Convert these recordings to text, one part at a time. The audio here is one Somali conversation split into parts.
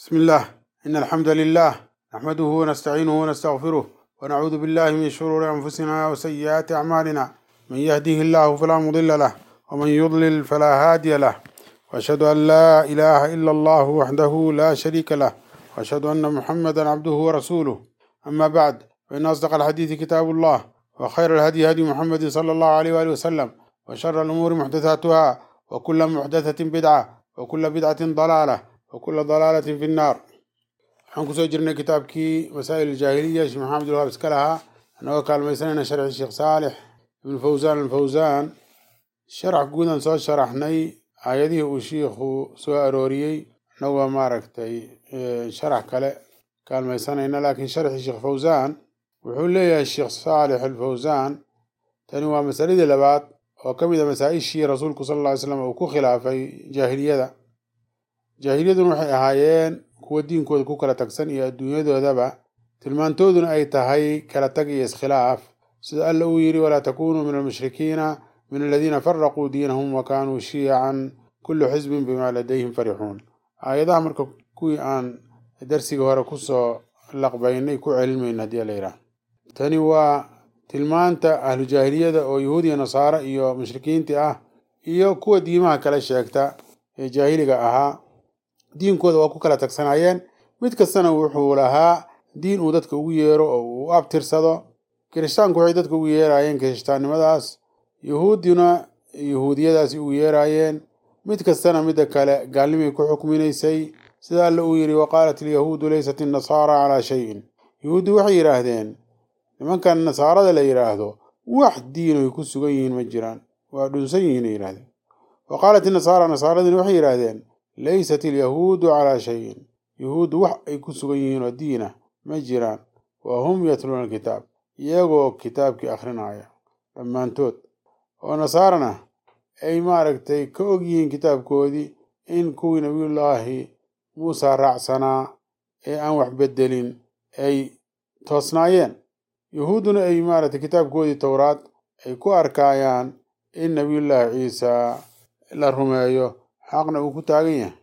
بسم الله إن الحمد لله نحمده ونستعينه ونستغفره ونعوذ بالله من شرور أنفسنا وسيئات أعمالنا من يهده الله فلا مضل له ومن يضلل فلا هادي له وأشهد أن لا إله إلا الله وحده لا شريك له وأشهد أن محمدا عبده ورسوله أما بعد فإن أصدق الحديث كتاب الله وخير الهدي هدي محمد صلى الله عليه وآله وسلم وشر الأمور محدثاتها وكل محدثة بدعة وكل بدعة ضلالة وكل ضلالة في النار waxaan kusoo jirnay kitaabkii masaa'il aljaahiliya sheekh maxamed ulwaab iska lahaa annagoo kaalmaysanayna sharxi sheekh saalix ibnu fawsaan alfawsaan sharax guudan soo sharaxnay aayadihii uu shiikhu soo arooriyey annagoo maaragtay sharax kale kaalmaysanayna laakiin sharxi sheekh fawsaan wuxuu leeyahay sheekh saalix alfawsaan tani waa masaladii labaad oo ka mid a masaa-ishii rasuulku sala alla ly slam uu ku khilaafay jaahiliyada jaahiliyaduna waxay ahaayeen kuwa diinkooda ku kala tagsan iyo adduunyadoodaba tilmaantooduna ay tahay kala tag iyo iskhilaaf sida alla uu yidhi walaa takunuu min almushrikiina min aladiina faraquu diinahum wa kaanuu shiyacan kullu xisbin bimaa ladayhim farixuun aayadaha marka kuwii aan darsiga hore kusoo laqbaynay ku celinmayno haddii la yidhaah tani waa tilmaanta ahlu jaahiliyada oo yahuud iyo nasaaro iyo mushrikiintii ah iyo kuwa diimaha kala sheegta ee jaahiliga ahaa diinkooda waa ku kala tagsanaayeen mid kastana wuxuu lahaa diin uu dadka ugu yeero oo uu abtirsado kirishtaanku waxay dadka ugu yeeraayeen kirishtaannimadaas yahuuddina yahuudiyadaasi ugu yeeraayeen mid kastana midda kale gaalnimay ku xukminaysay sida alla uu yidhi waqaalat alyahuudu leysat innasaara calaa shayin yahuuddu waxay yidhaahdeen nimankan nasaarada la yidhaahdo wax diinoy ku sugan yihiin ma jiraan waa dhunsan yihiin ay yidhahdeen wa qaalat inasaara nasaaradina waxay yidhaahdeen leysat alyahuudu calaa shayin yahuuddu wax ay ku sugan yihiin oo diina ma jiraan wa hum yatluuna alkitaab iyagoo kitaabkii akhrinaya dhammaantood oo nasaarana ay maaragtay ka og yihiin kitaabkoodii in kuwii nabiyullaahi muusa raacsanaa ee aan wax beddelin ay toosnaayeen yahuudduna ay maaragtay kitaabkoodii towraad ay ku arkaayaan in nabiyullaahi ciisa la rumeeyo xaqna uu ku taagan yahay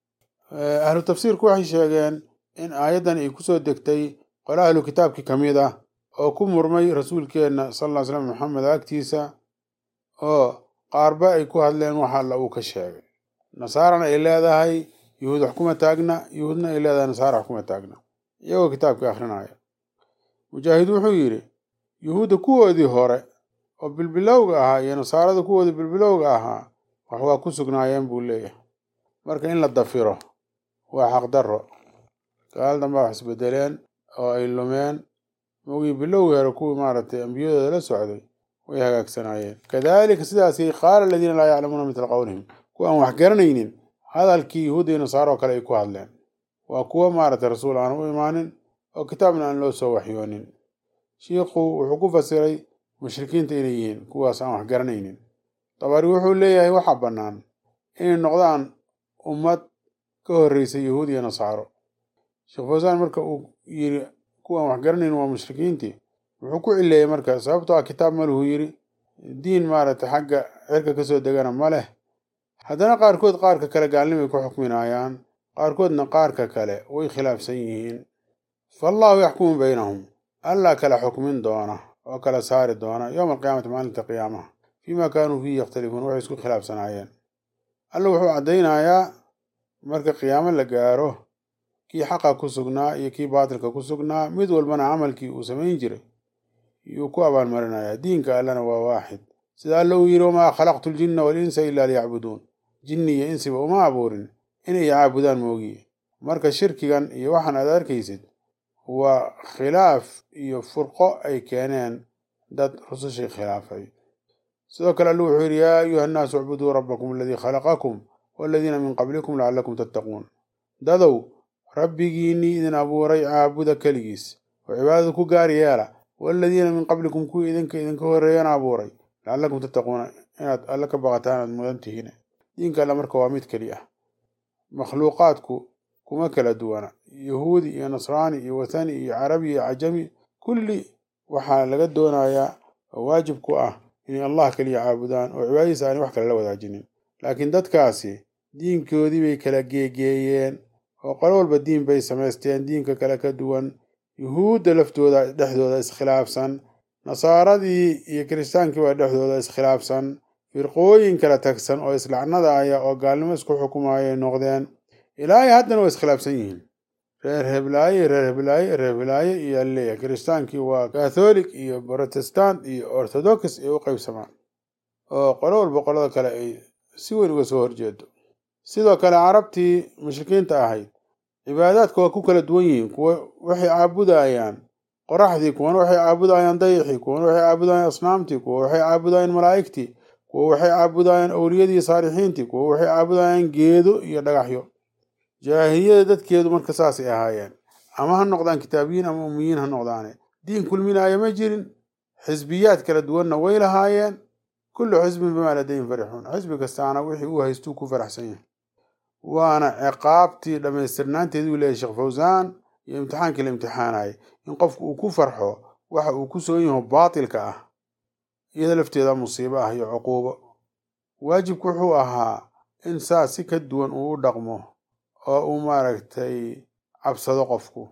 ahlu tafsiirku waxay sheegeen in aayaddan ay kusoo degtay qole ahlu kitaabkii ka mid ah oo ku murmay rasuulkeenna sal ll ly slam maxamed agtiisa oo qaarba ay ku hadleen wax alla uu ka sheegay nasaarana ay leedahay yahuud wax kuma taagna yahuudna ay leedahay nasaara wax kuma taagna iyagoo kitaabkii akhrinaya mujaahid wuxuu yidhi yuhuudda kuwoodii hore oo bilbilowga ahaa iyo nasaarada kuwoodii bilbilowga ahaa wax waa ku sugnaayeen buu leeyahay marka in la dafiro waa xaqdarro gaal dambaa wax isbedeleen oo ay lumeen mogii bilowgii hore kuwii maaragtay ambiyadooda la socday way hagaagsanaayeen kadaalika sidaasi qaala aladiina laa yaclamuuna mitla qowlihim kuwa aan wax garanaynin hadalkii yahuudda iyo nasaaro oo kale ay ku hadleen waa kuwo maaragtay rasuul aan u imaanin oo kitaabna aan loo soo waxyoonin shiikhu wuxuu ku fasiray mushrikiinta inay yihiin kuwaas aan wax garanaynin dabari wuxuu leeyahay waxaa bannaan inay noqdaan ummad ka horreysay yahuud iyo nasaaro sheekh fawsaan marka uu yidhi kuwaan wax garanayn waa mushrikiintii wuxuu ku cileeyey marka sababtoo ah kitaab maluhu yidhi diin maaragtay xagga cirka kasoo degana ma leh haddana qaarkood qaarka kale gaalnimay ku xukminaayaan qaarkoodna qaarka kale way khilaafsan yihiin faallahu yaxkumu baynahum allaa kala xukmin doona oo kala saari doona yowma alqiyaamati maalinta qiyaamaha fiima kaanuu fiihi yakhtalifuun waxay isku khilaafsanaayeen alla wuxuu caddaynayaa marka qiyaamo la gaaro kii xaqa ku sugnaa iyo kii baatilka ku sugnaa mid walbana camalkii uu samayn jiray yuu ku abaalmarinayaa diinka allana waa waaxid sida alla uu yidhi wamaa khalaqtu ljinna walinsa ilaa liyacbuduun jinni iyo insiba uma abuurin inay caabudaan moogiye marka shirkigan iyo waxaan aad arkaysid waa khilaaf iyo furqo ay keeneen dad rusushii khilaafay sidoo kale allu wuxuu yidhi yaa ayuha annaasu icbuduu rabbakum aladii khalaqakum waladiina min qablikum lacallakum tattaquun dadow rabbigiinnii idin abuuray caabuda keligiis oo cibaadada ku gaar yeela waladiina min qablikum kuwii idinka idinka horreeyana abuuray lacallakum tattaquuna inaad alle ka baqataan aad mudan tihiin diinka alle marka waa mid keli ah makhluuqaadku kuma kala duwana yahuudi iyo nasraani iyo wathani iyo carabi iyo cajami kulli waxaa laga doonayaa oo waajib ku ah inay allah keliya caabudaan oo cibaadadiisa aanay wax kale la wadaajinin laakiin dadkaasi diinkoodii bay kala geegeeyeen oo qolo walba diin bay samaysteen diinka kale ka duwan yuhuudda laftooda dhexdooda iskhilaafsan nasaaradii iyo kiristaankii baa dhexdooda iskhilaafsan firqooyin kala tagsan oo islacnadaaya oo gaalnimo isku xukumaayay noqdeen ilaahay haddana waa iskhilaafsan yihiin reer heblaaye reer heblaaye reer heblaaye iyo alleeya kiristaankii waa katholik iyo protestant iyo orthodox ay u qaybsamaan oo qolo walba qolada kale ay si weyn uga soo horjeedo sidoo kale carabtii mushrikiinta ahayd cibaadaadka waa ku kala duwan yihiin kuwa waxay caabudayaan qoraxdii kuwana waxay caabudayaan dayixii kuwana waxay caabudayaan asnaamtii kuwa waxay caabudayaan malaa'igtii kuwa waxay caabudayaan owliyadii saalixiintii kuwa waxay caabudayaan geedo iyo dhagaxyo jaahiliyada dadkeedu marka saasay ahaayeen ama ha noqdaan kitaabiyiin ama umiyiin ha noqdaane diin kulminaaya ma jirin xisbiyaad kala duwanna way lahaayeen kullu xisbin bimaa ladayhim farixuun xisbi kastaana wixii uu haystuu ku faraxsan yahay waana ciqaabtii dhammaystirnaanteeduu leeyahy sheekh fawsaan iyo imtixaankii la imtixaanayay in qofku uu ku farxo waxa uu ku soon yaho baatilka ah iyada lafteeda musiibo ah iyo cuquubo waajibku wuxuu ahaa in saas si ka duwan uu u dhaqmo oo uu maaragtay cabsado qofku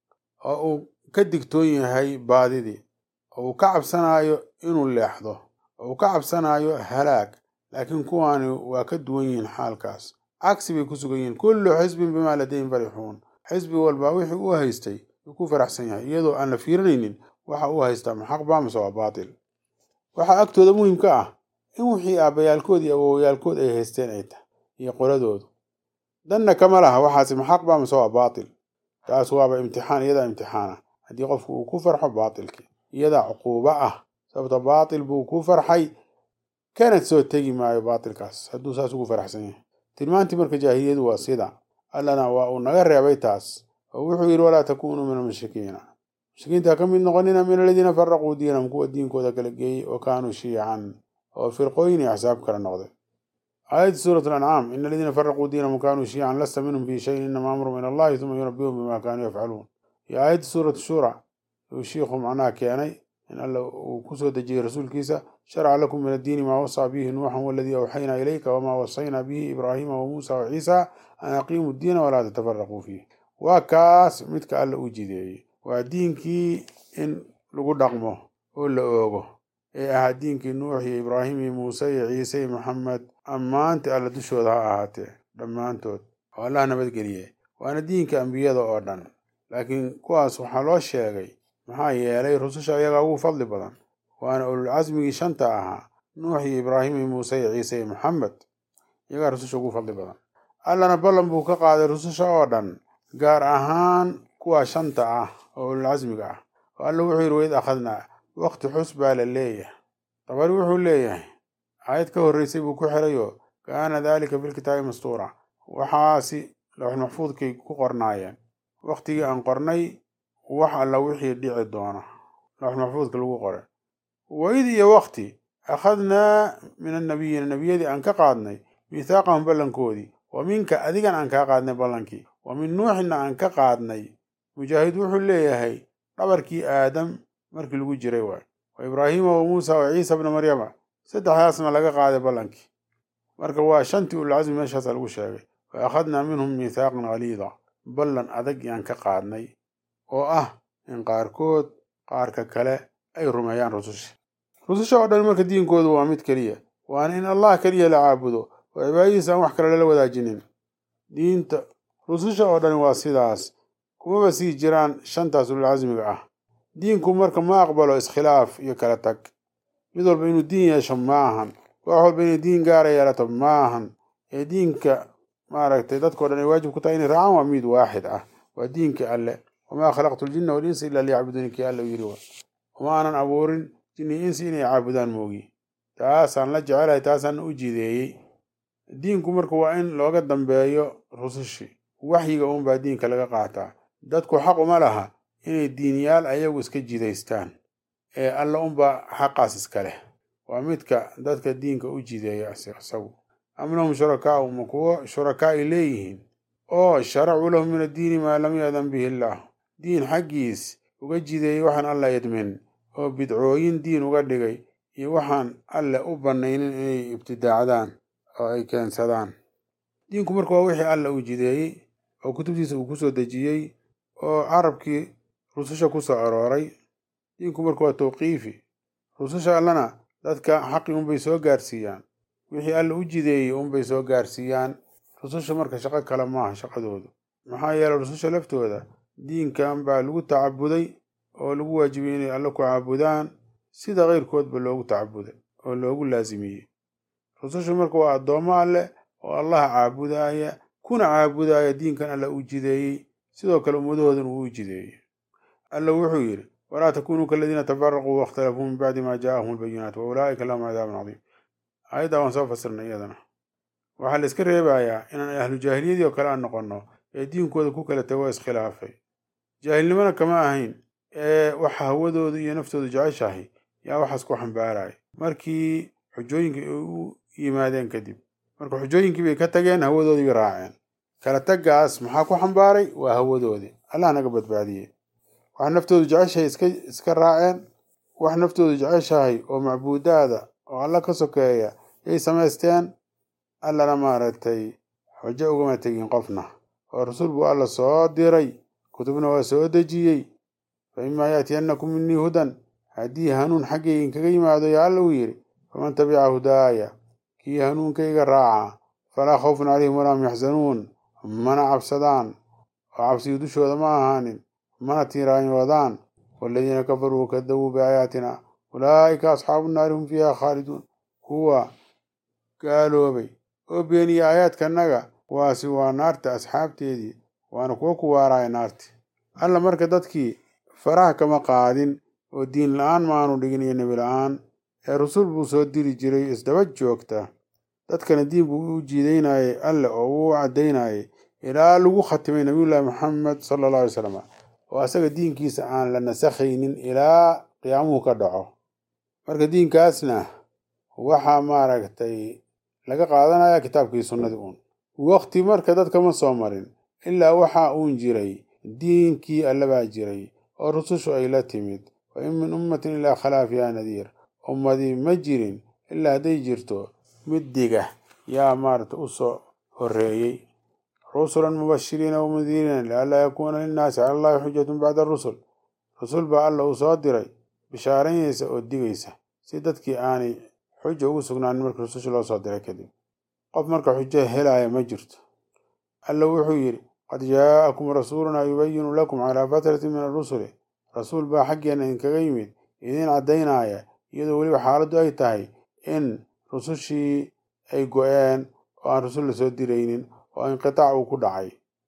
oo uu ka digtoon yahay baadidii oo uu ka cabsanayo inuu leexdo oo uu ka cabsanayo halaag laakiin kuwaani waa ka duwan yihiin xaalkaas cagsi bay ku sugan yihiin kullu xisbin bimaa ladayhim farixuun xisbi walba wixii uu haystay uu ku faraxsan yahay iyadoo aan la fiirinaynin waxa uu haystaa ma xaq baa mase waa baatil waxaa agtooda muhimka ah in wixii aabbayaalkood iyo awowyaalkood ay haysteen ay tahay iyo qoladoodu danna kama laha waxaasi ma xaq baa mase waa baatil taas waaba imtixaan iyadaa imtixaana haddii qofku uu ku farxo baatilkii iyadaa cuquubo ah sababta baatil buu ku farxay kana soo tegi maayo baatilkaas hadduu saas ugu faraxsan yahay tilmaantii marka jaahiliyadu waa sida allana waa uu naga reebay taas oo wuxuu yidhi walaa takuunuu min almushrikiina mushrikiinta ha ka mid noqonina min aladiina faraquu diinahum kuwa diinkooda kala geeyey oo kaanuu shiican oo firqooyin iyo axsaab kala noqday aayadda suurat alancaam ina aladiina faraquu diinahum kaanuu shiican lasta minhum fii shayin inama amru min allahi uma yunabihum bima kaanuu yafcaluun iyo aayadda suurat shura uu shiikhu macnaha keenay in alla uu kusoo dejiyey rasuulkiisa sharca lakum min addiini maa wasaa bihi nuuxan waladii awxaynaa ilayka wamaa wasaynaa bihi ibraahiima wamuusa waciisa an aqiimu ddiina walaa tatafaraquu fiih waa kaas midka alla u jideeyey waa diinkii in lagu dhaqmo oo la oogo ee ahaa diinkii nuux iyo ibraahim iyo muuse iyo ciise iyo maxamed ammaantii alla dushooda ha ahaatee dhammaantood oo allah nabadgeliye waana diinka ambiyada oo dhan laakiin kuwaas waxaa loo sheegay maxaa yeelay rususha ayagaa ugu fadli badan waana ululcasmigii shanta ahaa nuux iyo ibraahim iyo muuse iyo ciise iyo maxamed iyagaa rususha ugu fadli badan allana ballan buu ka qaaday rususha oo dhan gaar ahaan kuwa shanta ah oo ululcasmiga ah oo alla wuxuu yidhi waid akhadnaa waqti xus baa la leeyahay dabari wuxuu leeyahay aayad ka horreysay buu ku xirayoo kaana daalika filkitaabi mastuura waxaasi lawx maxfuudkay ku qornaayeen waqtigii aan qornay wax alla wixii dhici doona lawx maxfuudka lagu qoray waid iyo waqti akhadnaa min annabiyiina nebiyadii aan ka qaadnay miithaaqahum ballankoodii wa minka adigan aan kaa qaadnay ballankii wa min nuuxinna aan ka qaadnay mujaahid wuxuu leeyahay dhabarkii aadam markii lagu jiray waay wa ibraahiima wa muusa wa ciisa bna maryama saddexdaasna laga qaaday ballankii marka waa shantii ulcasmi meeshaasa lagu sheegay wa akhadnaa minhum miithaaqan haliida ballan adag yaan ka qaadnay oo ah in qaarkood qaarka kale ay rumeeyaan rususha rususha oo dhan marka diinkoodu waa mid keliya waana in allah keliya la caabudo oo cibaadadiisa aan wax kale lala wadaajinin diinta rususha oo dhani waa sidaas kumaba sii jiraan shantaas ululcasmiga ah diinku marka ma aqbalo iskhilaaf iyo kala tag mid walba inuu diin yeesho maahan koox walba inay diin gaara yeelato maahan ee diinka maaragtay dadkao dhan ay waajib ku tahay inay raacaan waa mid waaxid ah waa diinka alle wamaa khalaqtu ljinna walinsa ila liyacbuduuni kii alla u yidhi wa uma aanan abuurin jinni insi inay caabudaan moogi taasaan la jecelahay taasaana u jideeyey diinku marka waa in looga dambeeyo rusushii waxyiga uunbaa diinka laga qaataa dadku xaq uma laha inay diinyaal ayagu iska jidaystaan ee alla unbaa xaqaas iska leh waa midka dadka diinka u jideeya isagu am lahum shurakaau ma kuwo shurakaa ay leeyihiin oo sharacuu lahum min addiini maa lam yaadan bihi illaah diin xaggiis uga jideeyey waxaan alla idmin oo bidcooyin diin uga dhigay iyo waxaan alle u bannaynin inay ibtidaacdaan oo ay keensadaan diinku marka waa wixii alla uu jideeyey oo kutubtiisa uu kusoo dejiyey oo carabkii rususha ku soo arooray diinku marka waa tawqiifi rususha allana dadka xaqi unbay soo gaarsiiyaan wixii alla u jideeyey unbay soo gaarsiiyaan rususha marka shaqo kale maaha shaqadoodu maxaa yeeley rususha laftooda diinkan baa lagu tacabuday oo lagu waajibiyey inay alle ku caabudaan sida keyrkoodba loogu tacabuday oo loogu laasimiyey rusushu marka waa addoommo alleh oo allaha caabudaya kuna caabudaya diinkan alla u jideeyey sidoo kale ummadahoodan uu u jideeyey alla wuxuu yidhi walaa takunuu kaladiina tafaraquu waاkhtalafuu min bacdi ma jaaahum albayinaat wa ulaa'ika lahum cadaabun cadiim aayaddaa waan soo fasirnay iyadana waxaa la iska reebayaa inaan ahlu jaahiliyadii oo kale aan noqonno ee diinkooda ku kala tago iskhilaafay jaahilnimona kama ahayn ee waxa hawadoodu iyo naftoodu jeceshahay yaa waxaas ku xambaaraya markii xujooyinkii ay u yimaadeen kadib marka xujooyinkii bay ka tageen hawadoodii bay raaceen kala taggaas maxaa ku xambaaray waa hawadoodii allah naga badbaadiyey wax naftoodu jeceshahay iska iska raaceen wax naftoodu jeceshahay oo macbuudaada oo alla ka sokeeya yay samaysteen allana maaragtay xujo ugama tegin qofna oo rasuul buu alla soo diray kutubna waa soo dejiyey fa imaa yaatiyannakum minii hudan haddii hanuun xaggayga inkaga yimaado yaa alla uu yidhi faman tabica hudaaya kii hanuunkayga raaca falaa khawfun calayhim walaa hum yaxzanuun mana cabsadaan oo cabsiyu dushooda ma ahaanin mana tiiraanyoodaan waaladiina kafaruu wakadabuu biaayaatina ulaa'ika asxaabu nnaari hum fiiha khaaliduun kuwa gaaloobay oo beeniya aayaadkanaga kuwaasi waa naarta asxaabteedii waana kuwa ku waaraaya naarti alla marka dadkii faraha kama qaadin oo diin la-aan maanu dhigin iyo nebi la-aan ee rusul buu soo diri jiray isdaba joogta dadkana diin buu u jiidaynayay alle oo uu caddaynayay ilaa lagu khatimay nabiyullaahi maxamed sala alla alay slam oo asaga diinkiisa aan la nasakhaynin ilaa qiyaamuhu ka dhaco marka diinkaasna waxaa maaragtay laga qaadanaya kitaabkii sunnadii uun waqti marka dadka ma soo marin ilaa waxa uun jiray diinkii alle baa jiray oo rusushu ay la timid wa in min ummatin ilaa khalaa fiiha nadiir ummadii ma jirin ilaa hadday jirto mid diga yaa maarata u soo horreeyey rusulan mubashiriina wamundiiriina lianlaa yakuuna linnaasi cala allahi xujatun bacda arusul rusul baa alla uu soo diray bishaaraynaysa oo digaysa si dadkii aanay xuja ugu sugnaanin markii rususha loo soo diray kadib qof marka xujo helaya ma jirto alla wuxuu yidhi qad jaa'akum rasuulunaa yubayinu lakum calaa fatratin min arusuli rasuul baa xaggeenna idinkaga yimid idiin caddaynaya iyadoo weliba xaaladdu ay tahay in rusushii ay go-een oo aan rusul la soo diraynin oo inqitaac uu ku dhacay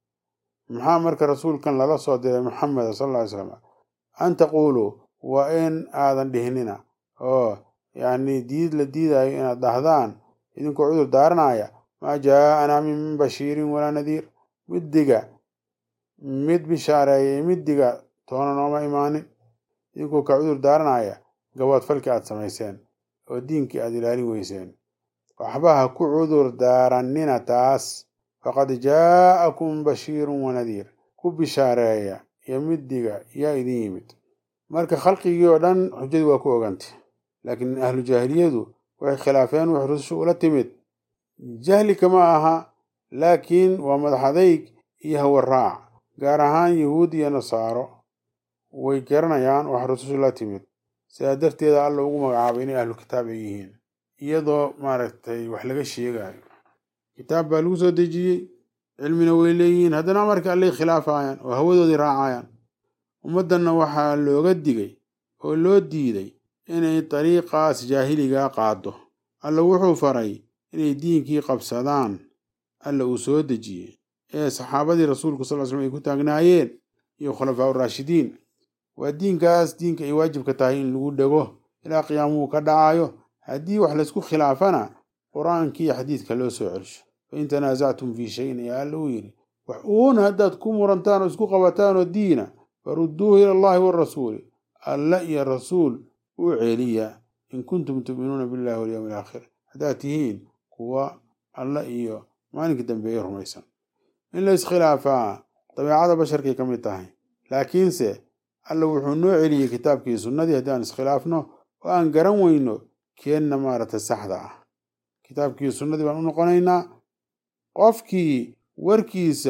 maxaa marka rasuulkan lala soo diray maxameda sal alla ly slam an taquuluu waa in aadan dhihnina oo yacni diid la diidayo inaad dhahdaan idinkoo cudur daaranaya maa jaa'anaa min bashiirin walaa nadiir mid diga mid bishaareeya iyo mid diga toona nooma imaanin idinkoo ka cudur daaranaya gabood falkii aad samayseen oo diinkii aad ilaalin weyseen waxba ha ku cudur daarannina taas faqad jaa'akum bashiirun wanadiir ku bishaareeya iyo mid diga yaa idin yimid marka khalqigii oo dhan xujadii waa ku ogantay laakiin ahlu jaahiliyadu waxay khilaafeen wax rusushu ula timid jahli kama aha laakiin waa madaxadayg iyo hawaraac gaar ahaan yahuud iyo nasaaro way garanayaan wax rusushu la timid sidaa darteeda alla ugu magacaabay inay ahlu kitaab ay yihiin iyadoo maaragtay wax laga sheegayo kitaab baa lagu soo dejiyey cilmina way leeyihiin haddana amarka allay khilaafayaan oo hawadoodii raacayaan ummaddanna waxaa looga digay oo loo diiday inay dariiqaas jaahiligaa qaado alla wuxuu faray inay diinkii qabsadaan alla uu soo dejiyey ee saxaabadii rasuulku sal l slm ay ku taagnaayeen iyo khulafaa uraashidiin waa diinkaas diinka ay waajibka tahay in lagu dhego ilaa qiyaamuhu ka dhacayo haddii wax laysku khilaafana qur-aankii iyo xadiidka loo soo celsho fain tanaasactum fii shayin ayaa alla uu yidhi wax uun haddaad ku murantaan oo isku qabataan oo diina farudduuhu ila allahi waarasuuli alla iyo rasuul u celiya in kuntum tu'minuuna billahi walyawmi alaakhir haddaad tihiin kuwa alla iyo maalinka dambeeye rumaysan in la iskhilaafaa dabeecada basharkay ka mid tahay laakiinse alla wuxuu noo celiyey kitaabkii sunnadii haddii aan iskhilaafno oo aan garan weyno keenna maaragtay saxda ah kitaabkii sunnadii baan u noqonaynaa qofkii warkiisa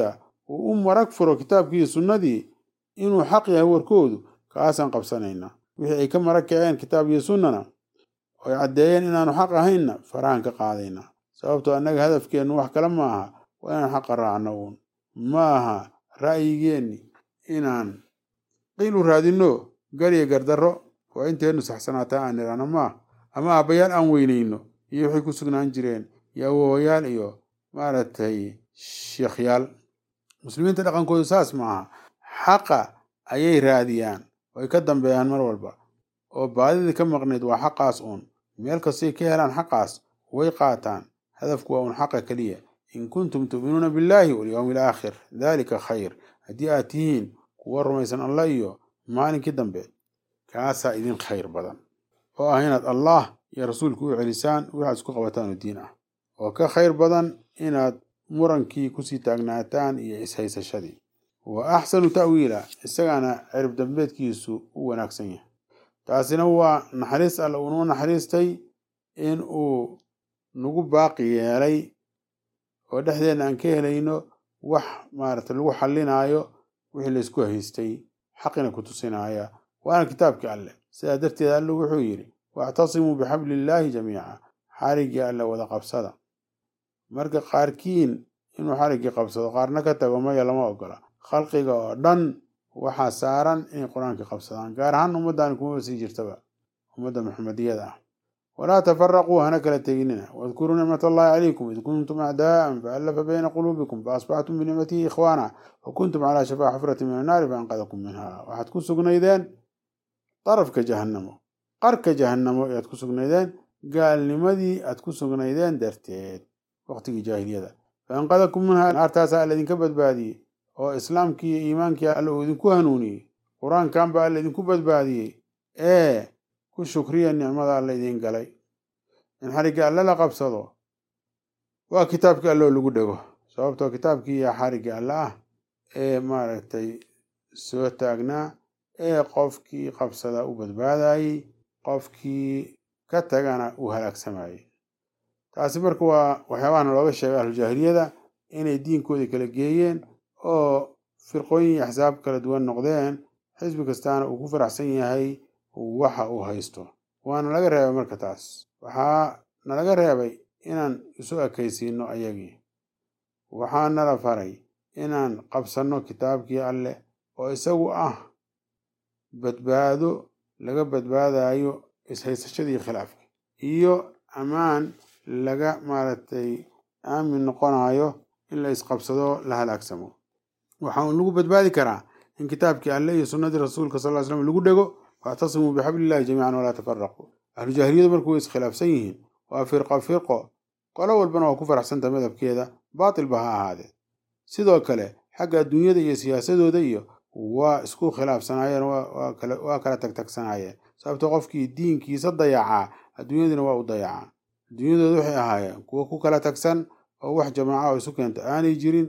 uu u marag furo kitaabkii sunnadii inuu xaq yahay warkoodu kaasaan qabsanaynaa wixii ay ka marag kaceen kitaab iyo sunnana oy caddeeyeen inaanu xaq ahaynna farahan ka qaadaynaa sababtoo annaga hadafkeennu wax kale ma aha waa inaan xaqa raacno uun ma aha ra'yigeenni inaan qiil u raadinno gariyo gardarro waa inteennu saxsanaataa aan nidhaahno maaha ama aabbayaal aan weynayno iyo waxay ku sugnaan jireen iyo awowayaal iyo maaragtay sheekhyaal muslimiinta dhaqankoodu saas ma aha xaqa ayay raadiyaan way ka dambeeyaan mar walba oo baadidii ka maqnayd waa xaqaas uun meel kastay ka helaan xaqaas way qaataan hadafku waa uun xaqa keliya in kuntum tu'minuuna billaahi walyowmi alaakhir daalika khayr haddii aad tihiin kuwa rumaysan allah iyo maalinkii dambe kaasaa idin khayr badan oo ah inaad allah iyo rasuulku u celisaan waxaad isku qabataan oo diin ah oo ka khayr badan inaad murankii kusii taagnaataan iyo ishaysashadii wa axsanu ta'wiila isagaana cirib dambeedkiisu u wanaagsan yahay taasina waa naxariis alla uunuu naxariistay in uu nagu baaqi yeelay oo dhexdeenna aan ka helayno wax maaragtay lagu xallinaayo wixii laysku haystay xaqina ku tusinaya waana kitaabkii alleh sidaa darteed alle wuxuu yidhi waactasimuu bixabliillaahi jamiica xariggii alle wada qabsada marka qaarkiin inuu xariggii qabsado qaarna ka tago maya lama ogola khalqiga oo dhan waxaa saaran inay qur-aankii qabsadaan gaar ahaan ummaddaani kumaba sii jirtaba ummadda maxamediyada ah walaa tafaraquu hana kala teginina wadkuruu nicmat allahi calaykum id kuntum acdaa'an faallafa bayna quluubikum faasbaxtum binicmatihi ikhwaana wa kuntum calaa shafaa xufrati min annaari faanqadakum minha waxaad ku sugnaydeen darafka jahannamo qarka jahannamo ayaad ku sugnaydeen gaalnimadii aad ku sugnaydeen darteed waqtigii jaahiliyada faanqadakum minha naartaasaa alla idinka badbaadiyey oo islaamkii iyo iimaankii alla uu idinku hanuuniyey qur-aankan baa alla idinku badbaadiyey ee ku shukriya nicmada alla idiin galay in xarigga alle la qabsado waa kitaabkii alloo lagu dhego sababtoo kitaabkii yaa xariggii alle ah ee maaragtay soo taagnaa ee qofkii qabsada u badbaadayey qofkii ka tagana uu halaagsamayey taasi marka waa waxyaabahana looga sheegay ahlujaahiliyada inay diinkoodii kala geeyeen oo firqooyin iyo axsaab kala duwan noqdeen xisbi kastaana uu ku faraxsan yahay waxa uu haysto waana laga reebay marka taas waxaa nalaga reebay inaan isu ekaysiino ayagii waxaa nala faray inaan qabsanno kitaabkii alleh oo isagu ah badbaado laga badbaadayo ishaysashadii khilaafka iyo ammaan laga maaragtay aamin noqonayo in la isqabsado la halaagsamo waxa uun lagu badbaadi karaa in kitaabkii alleh iyo sunnadii rasuulka sal ly slam lagu dhego waactasimuu bixablillahi jamiican walaa tafaraquu ahlujaahiliyadu marku way iskhilaafsan yihiin waa firqo firqo qolo walbana waa ku faraxsanta madhabkeeda baatilba ha ahaadee sidoo kale xagga adduunyada iyo siyaasadooda iyo waa isku khilaafsanaayeen waa kala tagtagsanaayeen sababto qofkii diinkiisa dayacaa adduunyadina waa u dayacaa adduunyadooda waxay ahaayeen kuwo ku kala tagsan oo wax jamaaca oo isu keenta aanay jirin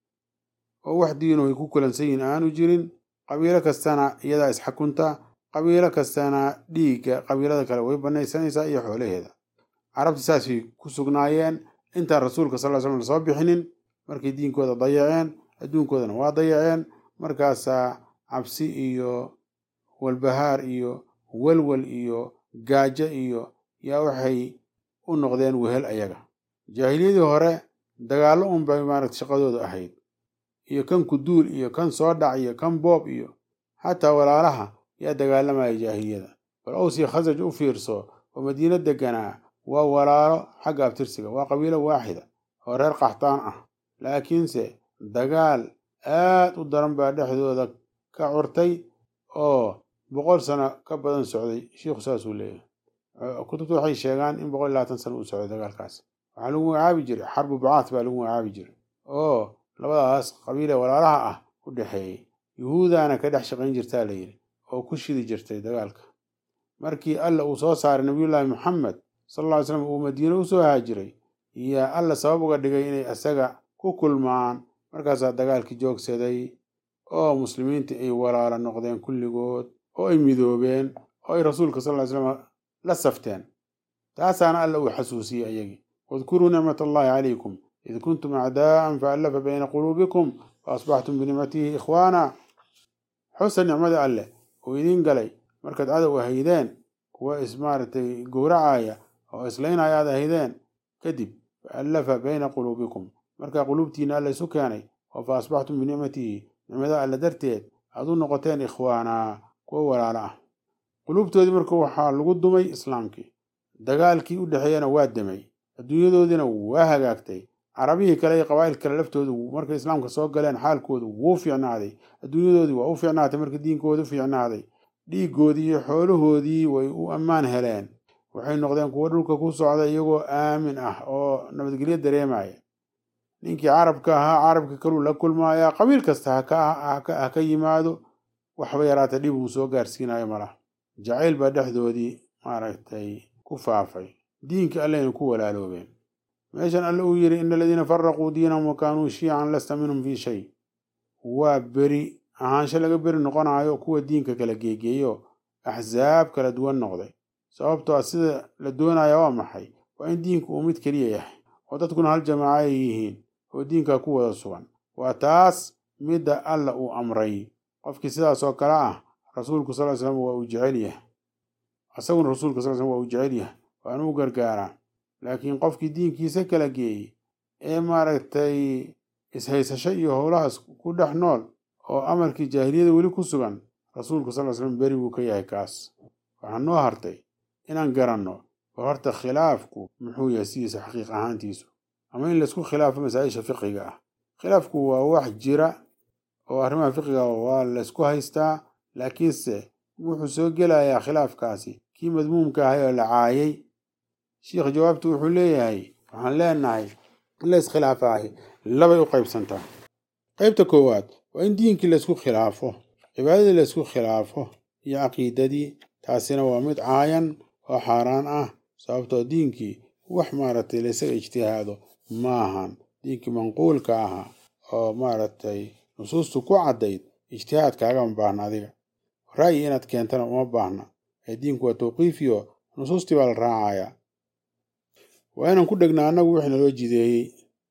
oo wax diino ay ku kulansan yihiin aanu jirin qabiilo kastana iyadaa isxakunta qabiilo kastana dhiigga qabiilada kale way banaysanaysaa iyo xoolaheeda carabti saasay ku sugnaayeen intaan rasuulka sal ly slam lasoo bixinin markay diinkooda dayaceen adduunkoodana waa dayaceen markaasaa cabsi iyo walbahaar iyo walwal iyo gaajo iyo yaa waxay u noqdeen wehel ayaga jaahiliyadii hore dagaallo un bay maaragta shaqadooda ahayd iyo kan kuduul iyo kan soo dhac iyo kan boob iyo xataa walaalaha yaa dagaalamaya jaahiliyada bal awsii khasaj u fiirso oo madiino deganaa waa walaalo xagga abtirsiga waa qabiilo waaxida oo reer qaxtaan ah laakiinse dagaal aad u daran baa dhexdooda ka curtay oo boqol sano ka badan socday shiikhu saasuu leeyahay kutubtu waxay sheegaan in boqol iyo labaatan sano uu socday dagaalkaas waxaa lagu magacaabi jiray xarbu bacaat baa lagu magacaabi jiray oo labadaas qabiile walaalaha ah u dhexeeyey yuhuudana ka dhex shaqayn jirtaa la yidhi oo ku shidi jirtay dagaalka markii alla uu soo saaray nabiyullaahi maxamed sal alla ly slam uu madiine usoo haajiray yaa alla sabab uga dhigay inay isaga ku kulmaan markaasaa dagaalkii joogsaday oo muslimiinta ay walaalo noqdeen kulligood oo ay midoobeen oo ay rasuulka sal ly slam la safteen taasaana alla uu xasuusiyey ayagii wadkuruu nicmat allahi calaykum id kuntum acdaa'an faallafa bayna quluubikum fa asbaxtum binicmatihi ikhwaana xusa nicmada alleh oo idiin galay markaad cadow ahaydeen kuwa is maaragtay gowracaya oo islaynaya aad ahaydeen kadib fa allafa bayna quluubikum markaa quluubtiina alla isu keenay oo fa asbaxtum binicmatihi nicmada alle darteed aad u noqoteen ikhwaana kuwa walaalo ah quluubtoodii marka waxaa lagu dumay islaamkii dagaalkii u dhexeeyana waa demay adduunyadoodiina waa hagaagtay carabihii kale iyo qabaa'il kale laftoodu markay islaamka soo galeen xaalkoodu wuu fiicnaaday adduunyadoodii waa u fiicnaatay markii diinkooda u fiicnaaday dhiiggoodii iyo xoolahoodii way u ammaan heleen waxay noqdeen kuwo dhulka ku socda iyagoo aamin ah oo nabadgelyo dareemaya ninkii carabka ahaa carabka kaluu la kulmaaya qabiil kasta ha ka yimaado waxba yaraata dhib uu soo gaarsiinayo malaha jacayl baa dhexdoodii maaragtay ku faafay diinka alleyna ku walaaloobeen meeshan alle uu yidhi ina aladiina faraquu diinahum wa kaanuu shiican lasta minhum fii shay waa beri ahaansho laga beri noqonayo kuwa diinka kala geegeeyo axsaab kala duwan noqday sababtoo a sida la doonaya waa maxay waa in diinku uu mid keliya yahay oo dadkuna hal jamaaco ay yihiin oo diinkaa ku wada sugan waa taas midda alla uu amray qofkii sidaas oo kale ah rasuulku sal slam waa uu jecel yahay isaguna rasuulka sal slam waa uu jecel yahay waana u gargaaraa laakiin qofkii diinkiisa kala geeyey ee maaragtay ishaysasho iyo howlahaas ku dhex nool oo amarkii jaahiliyada weli ku sugan rasuulku sal slam beri buu ka yahay kaas waxaa noo hartay inaan garanno bal horta khilaafku muxuu yahay sidiisa xaqiiq ahaantiisu ama in laysku khilaafo masaa-isha fiqiga ah khilaafku waa wax jira oo arrimaha fiqiga waa laysku haystaa laakiinse wuxuu soo gelayaa khilaafkaasi kii madmuumka ahay oo la caayay sheikh jawaabtu wuxuu leeyahay waxaan leenahay in la iskhilaafaahi labay u qaybsantaa qaybta koowaad waa in diinkii laysku khilaafo cibaadadii laysku khilaafo iyo caqiidadii taasina waa mid caayan oo xaaraan ah sababtoo diinkii wax maaragtay laysaga ijtihaado maahan diinkii manquulka ahaa oo maaragtay nusuustu ku caddayd ijtihaad kaagama baahna adiga ra'yi inaad keentana uma baahna ee diinku waa tawqiifiyo nusuustii baa la raacayaa waa inaan ku dhegnaa annagu wixii naloo jideeyey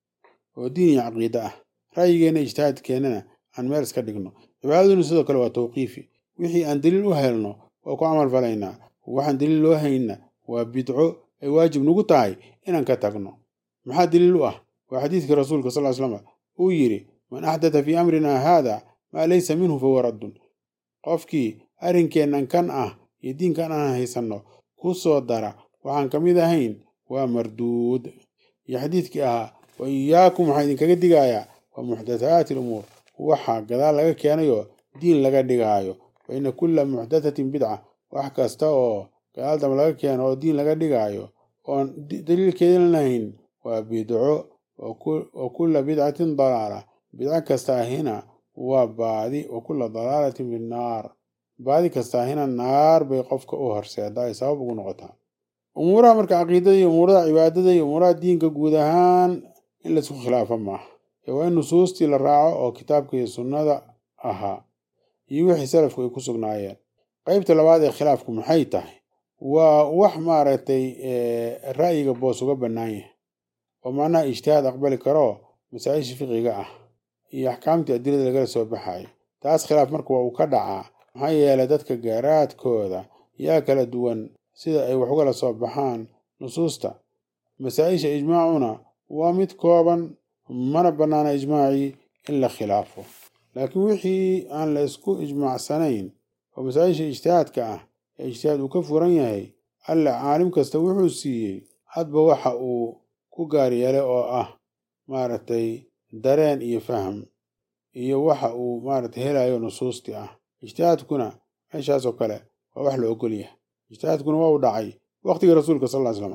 oo diin iyo caqiide ah ra'yigeenna ijtihaadkeennana aan meel iska dhigno cibaadaduna sidoo kale waa tawqiifi wixii aan daliil u helno waa ku camal falaynaa waxaan daliil loo hayna waa bidco ay waajib nagu tahay inaan ka tagno maxaa daliil u ah waa xadiidkii rasuulka sal slam uu yidhi man axdata fii amrinaa haada maa laysa minhu fahuwa raddun qofkii arrinkeennan kan ah iyo diinkan aan haysanno ku soo dara waxaan ka mid ahayn waa marduud iyo xadiidkii ahaa wa iyaakum waxaa idinkaga digayaa waa muxdathaati alumuur waxa gadaal laga keenayoo diin laga dhigaayo fa ina kulla muxdathatin bidca wax kasta oo gadaal damba laga keeno oo diin laga dhigaayo oon daliilkeedin lahayn waa bidco wa kulla bidcatin dalaala bidco kasta ahina waa baadi wa kulla dalaalatin finnaar baadi kasta ahina naar bay qofka u horseedaa ay sabab ugu noqotaa umuuraha marka caqiidada iyo umuurada cibaadada iyo umuuraha diinka guud ahaan in laisku khilaafo maaha ee waa in nusuustii la raaco oo kitaabka iyo sunnada ahaa iyo wixii salafku ay ku sugnaayeen qaybta labaad ee khilaafku maxay tahay waa wax maaragtay ra'yiga boos uga bannaan yahay oo macnaha ijtihaad aqbali karoo masaa-isha fiqiga ah iyo axkaamtii adilada lagala soo baxayo taas khilaaf marka waa uu ka dhacaa maxaa yeelay dadka gaaraadkooda yaa kala duwan sida ay wax ugala soo baxaan nusuusta masaa-isha ijmaacuna waa mid kooban mana bannaana ijmaacii in la khilaafo laakiin wixii aan la isku ijmaacsanayn oo masaa-isha ijtihaadka ah ee ijtihaad uu ka furan yahay alle caalim kasta wuxuu siiyey hadba waxa uu ku gaar yeelay oo ah maaragtay dareen iyo faham iyo waxa uu maaragtay helayo nusuustii ah ijtihaadkuna meeshaasoo kale waa wax la ogol yahay ijtihaadkuna waa u dhacay waqtigii rasuulka sal ll ly slam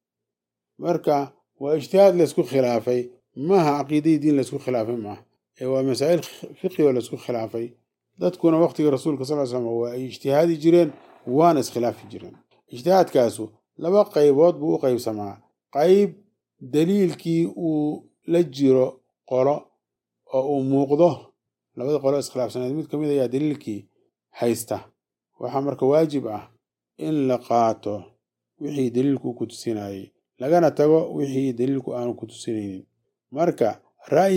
marka waa ijtihaad laysku khilaafay maaha caqiidadii diin laysku khilaafay maaha ee waa masaa'il fiqi oo laysku khilaafay dadkuna waqtiga rasuulka sal ly slam waa ay ijtihaadi jireen waana iskhilaafi jireen ijtihaadkaasu laba qaybood buu u qaybsamaa qayb daliilkii uu la jiro qolo oo uu muuqdo labada qolo iskhilaafsaneed mid ka mid ayaa daliilkii haysta waxaa marka waajib ah in la qaato wixii daliilku ku tusinayey lagana tago wixii daliilku aanu ku tusinaynin marka ra'yiga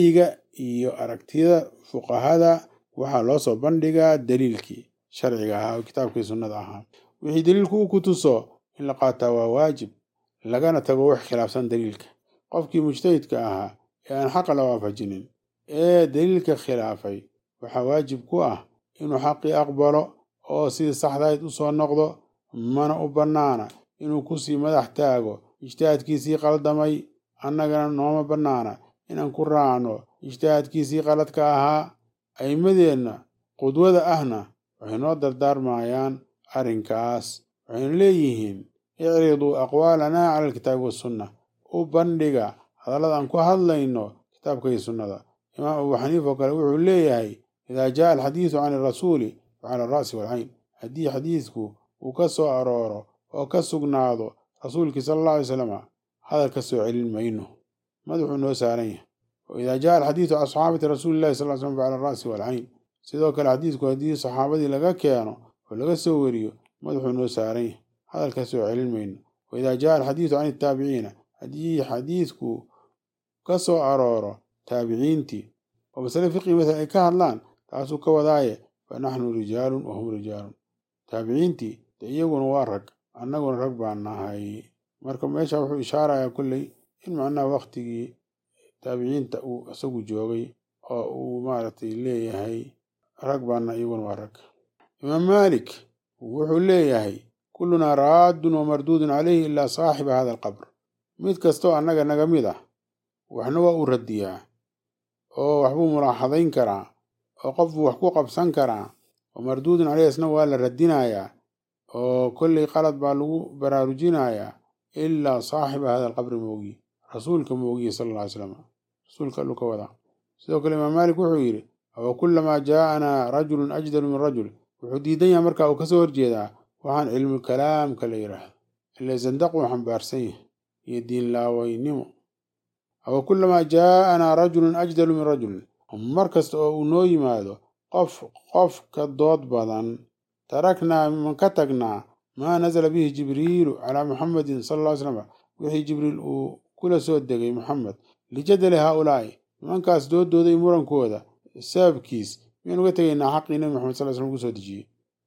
iyo aragtida fuqahada waxaa loo soo bandhigaa daliilkii sharciga ahaa oo kitaabkii sunnada ahaa wixii daliilku uu ku tuso in la qaataa waa waajib lagana tago wax khilaafsan daliilka qofkii mujtahidka ahaa ee aan xaqa la waafajinin ee daliilka khilaafay waxaa waajib ku ah inuu xaqii aqbalo oo sidii saxdahayd u soo noqdo mana u bannaana inuu kusii madax taago ijtihaadkiisii qaldamay annagana nooma bannaana inaan ku raacno ijtihaadkiisii qaladka ahaa a'immadeenna qudwada ahna waxay noo dardaarmayaan arrinkaas waxaynu leeyihiin icriduu aqwaalanaa cala alkitaabi wassunna u bandhiga hadallada aan ku hadlayno kitaabka iyo sunnada imaam abu xaniifa oo kale wuxuu leeyahay idaa jaa alxadiidu can irasuuli fa cala alra'si waalcayn haddii xadiidku uu ka soo arooro oo ka sugnaado rasuulkii sala alla alay slama hadal ka soo celin mayno madaxuu noo saaran yahay wa idaa jaa alxadiidu can saxaabati rasuulillahi sal slam fa cala alra'si waalcayn sidoo kale xadiidku haddii saxaabadii laga keeno oo laga soo weriyo madaxuu noo saaran yahay hadal ka soo celin mayno wa idaa jaa alxadiidu can itaabiciina haddii xadiidku ka soo arooro taabiciintii oo masale fiqi masala ay ka hadlaan taasuu ka wadaaye fa naxnu rijaalun wa hum rijaalun taabiciintii de iyaguna waa rag annaguna rag baan nahay marka meesha wuxuu ishaarayaa kolley in macnaha waktigii taabiciinta uu isagu joogay oo uu maaragtay leeyahay rag baana iyaguna waa rag imaam maalik wuxuu leeyahay kullunaa raaddun wa marduudun calayhi ilaa saaxiba hada alqabr mid kastoo annaga naga mid ah waxna waa uu radiyaa oo waxbuu mulaaxadayn karaa oo qofbuu wax ku qabsan karaa oo marduudun caleyhi isna waa la radinayaa oo kolley qalad baa lagu baraarujinayaa ilaa saaxiba hada alqabri moogiye rasuulka moogiye sala alla ly slam rasuulka alluu ka wadaa sidoo kale imaam maalik wuxuu yidhi awa kullamaa jaa'anaa rajulun ajdalu min rajul wuxuu diidan yahay marka uu kasoo horjeedaa waxaan cilmu kalaamka la yidhaahdo ile zandaquu xambaarsan yahay iyo diinlaawaynimo awa kullamaa jaa'anaa rajulun ajdalu min rajulin mar kasta oo uu noo yimaado qof qof ka dood badan taraknaa man ka tagnaa maa nazala bihi jibriilu calaa muxamedin sala alla ly slam wixii jibriil uu kula soo degay muxamed lijadali haaulaa'i nimankaas doodooda iyo murankooda sababkiis miyaan uga tegaynaa xaqii nebi maxamed sal slam ugu soo dejiyey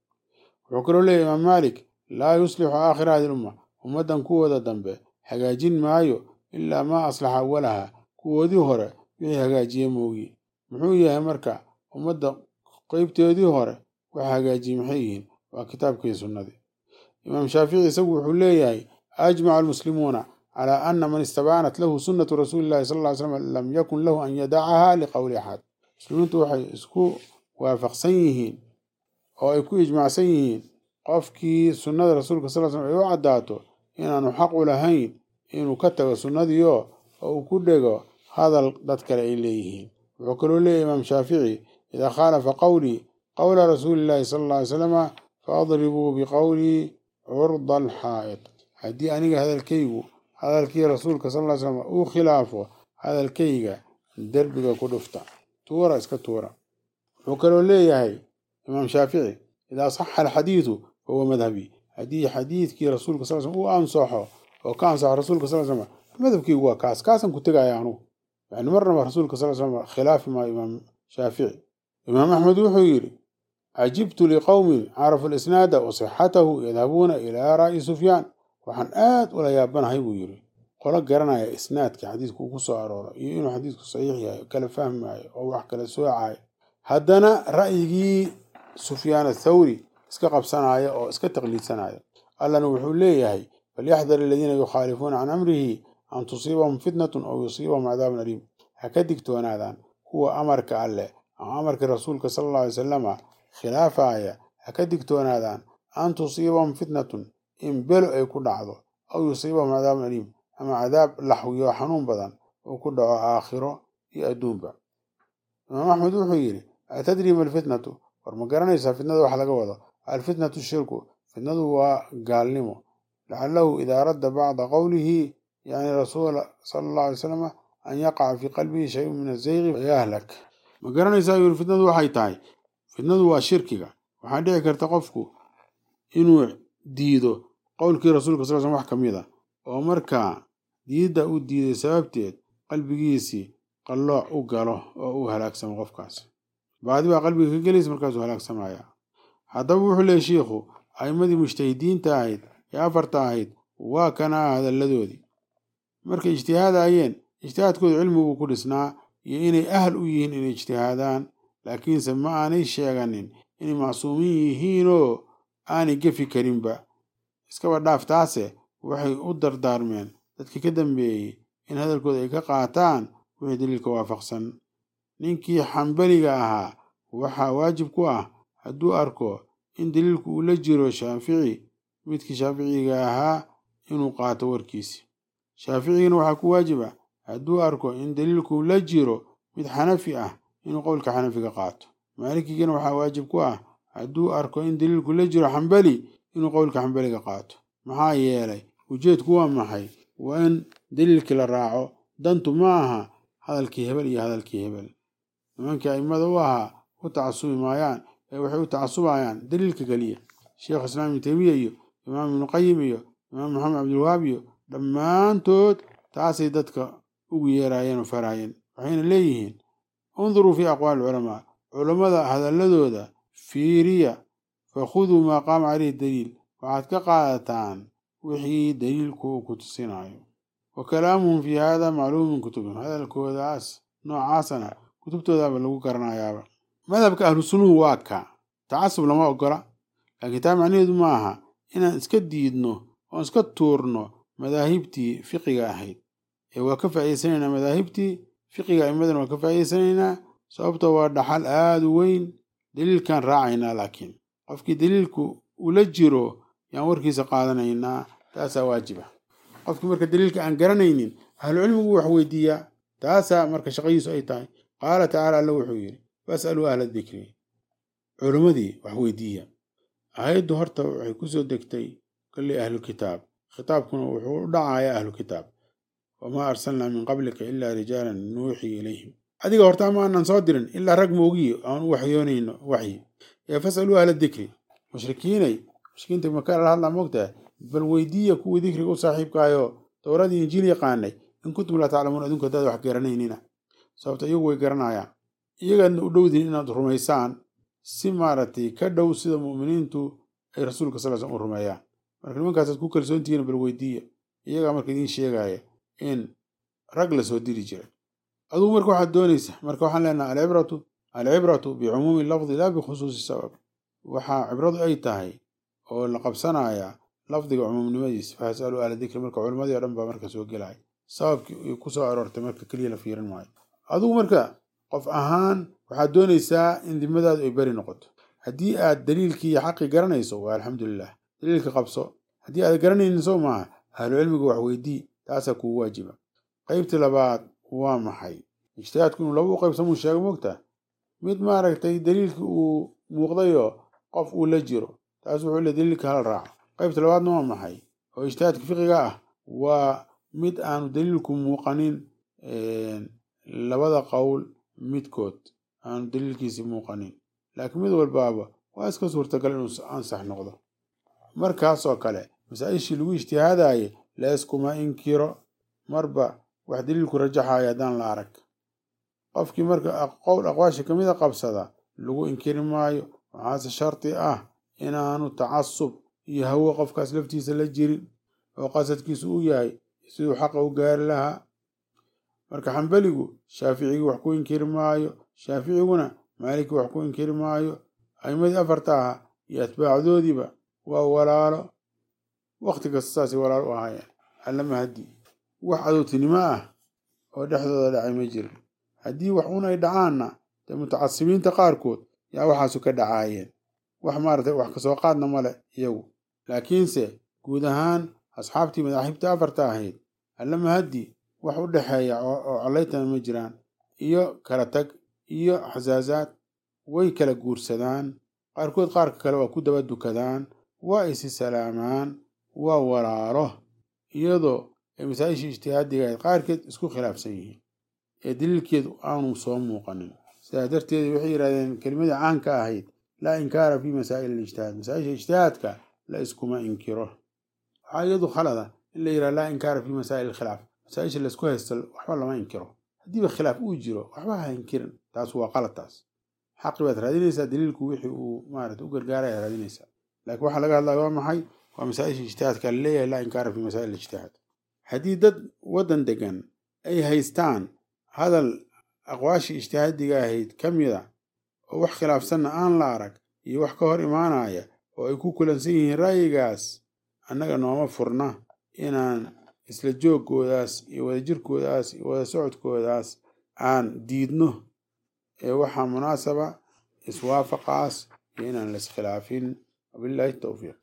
wuxuu kaloo leeyahy imaam maalik laa yuslixu aakhira hadi lumma ummaddan kuwooda dambe hagaajin maayo ilaa maa aslaxa awalaha kuwoodii hore wixii hagaajiye moogiye muxuu yahay marka ummadda qeybteedii hore wax hagaajiyey maxay yihiin waa kitaabkii sunnadii imaam shaafici isagu wuxuu leeyahay ajmaca almuslimuuna calaa ana man istabaanat lahu sunnatu rasuuli llahi sal ly slam lam yakun lahu an yadacaha liqowli axad muslimiintu waxay isku waafaqsan yihiin oo ay ku ijmacsan yihiin qofkii sunnada rasuulka sal slam ay u caddaato inaanu xaq u lahayn inuu ka tago sunnadiio oo uu ku dhego hadal dad kale ay leeyihiin wuxuu kaloo leeyahy imaam shaafici idaa khaalafa qowlii qowla rasuuli llahi sala alla ly salama faadribuu biqowlii curda alxaa'id haddii aniga hadalkaygu hadalkii rasuulka sal ly slam uu khilaafo hadalkayga derbiga ku dhufta tuura iska tuura wuxuu kaloo leeyahay imaam shaafici idaa saxa alxadiidu fahuwa madhabii haddii xadiidkii rasuulka sal slam uu ansaxo oo ka ansaxo rasuulka sal slam madhabkaygu waa kaas kaasaan ku tegaya anugu yani marnaba rasuulka sal slam khilaafi maayo imaam shaafici imaam axmed wuxuu yidhi cajibtu liqowmin carafu lisnaada wa sixatahu yadhabuuna ilaa ra'yi sufyaan waxaan aad ula yaabanahay buu yidhi qolo garanaya isnaadka xadiidku uu ku soo arooro iyo inuu xadiidku saxiix yahay kala fahmaayo oo wax kala soocayo haddana ra'yigii sufyaan athawri iska qabsanaya oo iska taqliidsanaya allana wuxuu leeyahay falyaxdar aladiina yukhaalifuuna can amrihi an tusiibahum fitnatun aw yusiibahum cadaabun aliim ha ka digtoonaadaan kuwa amarka alleh ama amarkii rasuulka sala alla alay salama khilaafaya ha ka digtoonaadaan an tusiibahum fitnatun in belo ay ku dhacdo aw yusiibahum cadaabun aliim ama cadaab laxwiyo xanuun badan uu ku dhaco aakhiro iyo adduunba imaam axmed wuxuu yidhi atadri ma alfitnatu war ma garanaysaa fitnada wax laga wado alfitnatu shirku fitnadu waa gaalnimo lacalahu idaa radda bacda qowlihi yani rasuula sala allahu alay salam an yaqaca fii qalbihi shayun min azayqi fayahlak ma garanaysaa yuri fitnadu waxay tahay fitnadu waa shirkiga waxaa dhici karta qofku inuu diido qowlkii rasuulka sal slam wax ka mid a oo markaa diidda uu diiday sababteed qalbigiisii qallooc u galo oo uu halaagsamo qofkaas baadi baa qalbiga ka gelaysa markaasuu halaagsamaya haddaba wuxuu leeyay shiikhu a'immadii mujtahidiinta ahayd ee afarta ahayd waa kanaa hadalladoodii markay ijtihaadayeen ijtihaadkooda cilmiguu ku dhisnaa iyo inay ahal u yihiin inay ijtihaadaan laakiinse ma aanay sheeganin inay macsuumiin yihiinoo aanay gefi karinba iskaba dhaaf taase waxay u dardaarmeen dadkii ka dambeeyey in hadalkooda ay ka qaataan wixii daliilka waafaqsan ninkii xambaliga ahaa waxaa waajib ku ah hadduu arko in daliilku uu la jiro shaafici midkii shaaficiga ahaa inuu qaato warkiisi shaaficigana waxaa ku waajiba hadduu arko in daliilku la jiro mid xanafi ah inuu qowlka xanafiga qaato maalikigana waxaa waajib ku ah hadduu arko in daliilku la jiro xambali inuu qowlka xambaliga qaato maxaa yeelay ujeedku waa maxay waa in daliilkii la raaco dantu ma aha hadalkii hebel iyo hadalkii hebel nimankii a'immada u ahaa u tacasubi maayaan ee waxay u tacasubayaan daliilka keliya sheekh islaam ibnu teymiya iyo imaam ibnu qayim iyo imaam maxamed cabdilwahaab iyo dhammaantood taasay dadka ugu yeeraayeen oo faraayeen waxayna leeyihiin unduruu fii aqwaali culamaa culammada hadalladooda fiiriya fakhuduu maa qaama caleyhi daliil waxaad ka qaadataan wixii daliilku uu ku tusinayo wa kalaamuhum fii hada macluum min kutubihim hadalkoodaas noocaasana kutubtoodaaba lagu garanayaaba madhabka ahlu sunnuhu waa ka tacasub lama ogola laakiin taa macnaheedu ma aha inaan iska diidno oon iska tuurno madaahibtii fiqiga ahayd ee waa ka faa'iidsanaynaa madaahibtii fiqiga a'imadana waa ka faa'iidsanaynaa sababtoo waa dhaxal aada u weyn daliilkaan raacaynaa laakiin qofkii daliilku ula jiro yaan warkiisa qaadanaynaa taasaa waajiba qofkii marka daliilka aan garanaynin ahlucilmigu wax weydiiyaa taasaa marka shaqadiisu ay tahay qaala tacaala alla wuxuu yidhi fas'aluu ahla dikri culimmadii wax weydiiya aayaddu horta waxay ku soo degtay kolley ahlu kitaab khitaabkuna wuxuu u dhacayaa ahlu kitaab wamaa arsalnaa min qablika ilaa rijaalan nuuxii ilayhim adiga horta ama aanan soo dirin ilaa rag moogiyo aan u waxyoonayno waxyi ee fas'aluu ahla dikri mushrikiinay mushrikiinta maka la hadlaa moogtaha bal weydiiya kuwii dikriga u saaxiibkaayoo towradii injiil yaqaanay in kuntum laa taclamuun adinku haddaad wax garanaynina sababta iyagu way garanayaan iyagaadna u dhowdiin inaad rumaysaan si maaragtay ka dhow sida mu'miniintu ay rasuulka sal slm u rumeeyaan marka nimankaasaad ku kalsoontihiin bal weydiiya iyagaa marka idiin sheegaya in rag la soo diri jiray adugu marka waxaad doonaysa marka waxaan leenaha alcibratu alcibratu bicumuumi lafdi laa bikhusuusi sabab waxaa cibradu ay tahay oo la qabsanayaa lafdiga cumuumnimadiisa fahasaluu ahla dikri marka culimmadii o dhan baa marka soo gelaya sababkii ku soo aroortay marka keliya la fiirin maayo adugu marka qof ahaan waxaad doonaysaa in dimadaadu ay beri noqoto haddii aad daliilkii iyo xaqii garanayso waa alxamdulilah daliilka qabso haddii aad garanaynin soo maaha ahlu cilmiga wax weydii taasaa kugu waajiba qaybtii labaad waa maxay ijtihaadku inuu laba u qaybsamuu sheego mogta mid maaragtay daliilkii uu muuqdayoo qof uu la jiro taas wuxuu le daliilka hala raaco qaybta labaadna waa maxay oo ijtihaadka fiqiga ah waa mid aanu daliilku muuqanin labada qowl midkood aanu daliilkiisi muuqanin laakiin mid walbaaba waa iska suurtagal inuu ansax noqdo markaasoo kale masaa-ishii lagu ijtihaadaye leeskuma inkiro marba wax daliilku rajaxayo haddaan la arag qofkii marka qowl aqwaasha kamida qabsada lagu inkiri maayo waxaase shardi ah inaanu tacasub iyo hawo qofkaas laftiisa la jirin oo qasadkiisu u yahay siduu xaqa u gaari lahaa marka xambaligu shaaficigii wax ku inkiri maayo shaaficiguna maalikii wax ku inkiri maayo a'imadii afarta ahaa iyo atbaacdoodiiba waa walaalo wakhti kasta saasay walaalo u ahaayeen allama haddii wax cadowtinimo ah oo dhexdooda dhacay ma jirin haddii wax un ay dhacaanna dee mutacasibiinta qaarkood yaa waxaasu ka dhacaayeen wax maaragtay wax kasoo qaadna male iyagu laakiinse guud ahaan asxaabtii madaaxibta afarta ahayd allama haddii wax u dhexeeya oo collaytana ma jiraan iyo kala tag iyo xasaasaad way kala guursadaan qaarkood qaarka kale waa ku daba dukadaan waa isi salaamaan waa walaalo iyadoo ay masaa-ishii ijtihaadiga ahayd qaarkeed isku khilaafsan yihiin ee daliilkeedu aanu soo muuqanin sidaa darteed waxay yidhahdeen kelimadii caanka ahayd laa inkaara fi masaa'il alijtihaad masaa-isha ijtihaadka la iskuma inkiro waxaa iyadu khalada in la yidhaha laa inkaara fi masaa'il alkhilaaf masaa-isha laisku haysto waxba lama inkiro haddiiba khilaaf uu jiro waxba ha inkirin taas waa qalad taas xaqi baad raadinaysaa daliilku wixii uu maarata u gargaaraya raadinaysaa laakiin waxaa laga hadlaya waa maxay waa masaa-isha ijtihaadka laleeyahay laa inkaara fi masaa'il ijtihaad haddii dad waddan degan ay haystaan hadal aqwaashii ijtihaadiga ahayd ka mida oo wax khilaafsanna aan la arag iyo wax ka hor imaanaya oo ay ku kulansan yihiin ra'yigaas annaga nooma furna inaan isla joogkoodaas iyo wadajirkoodaas iyo wada socodkoodaas aan diidno ee waxaa munaasaba iswaafaqaas iyo inaan la iskhilaafin wabillahi towfiiq